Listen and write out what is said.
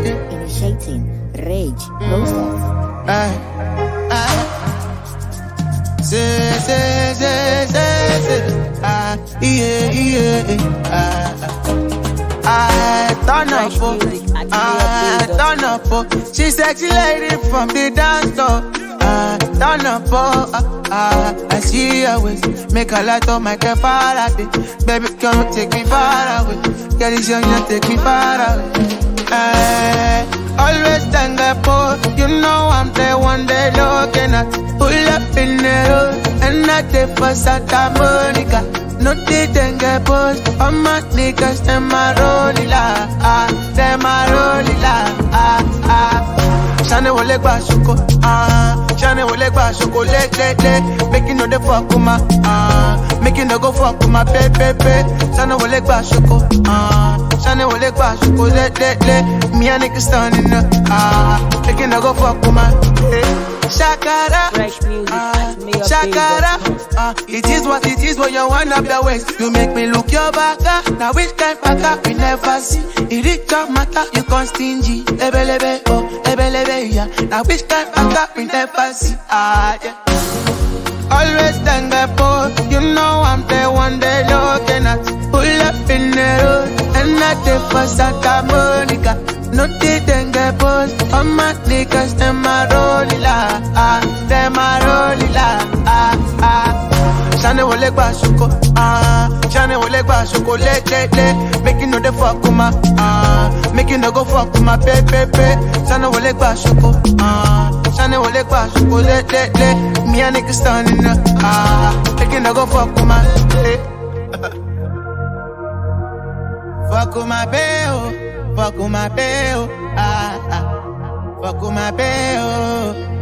yeah. Initiating rage process. Ah, ah. Say, say, say, say, say. Ah, yeah, yeah, ah. I turn up, Fresh oh. music at I Mayor turn up, oh. She sexy lady from the dance floor. I turn up, oh. Ah, ah. I see her waist, make a light on my car Faraday. Baby, come take me far away. Girl, it's young, you take me far away. Eh, always stand up, oh. You know I'm the one they looking at. Pull up in the road, and I take for Santa Monica. No they then get post. All my niggas, them a rolling la, ah, them a rolling la, ah, ah. Shane wole gba ṣoko, ah. Shane wole gba ṣoko, le, le, le. Make you know the fuck with my, ah. Make you no go fuck with my baby, baby. Shane wole gba ṣoko, ah. Shane wole gba ṣoko, le, le, le. Me and niggas standing up, ah. Make you no go fuck with my, eh. Shakara, Fresh music ah. at Mayor Shakara, ah. It is what it is when you wind up the waist. You make me look your back, ah. Now which kind back up we never see. It is your matter, you con stingy. Ebelebe, oh, ebelebe, yeah. Now which kind back up we never see. Ah, yeah. Always stand up, oh, you know I'm the one they looking at. Pull up in the road, and I take for Santa Monica. No they then get post, all my niggas, them a rolling la, ah, them a rolling la, ah, ah. Shane wole gba ṣoko, ah, Shane wole gba ṣoko, le, le, le. Make you know the fuck with my, ah, make you no go fuck with my baby, baby. Shane wole gba ṣoko, ah, Shane wole gba ṣoko, le, le, le. Me and niggas standing up, ah, make you no go fuck with my, eh. Fuck with my bae, oh. Fuck with my bae, oh. Ah, ah. Fuck with my bae, oh.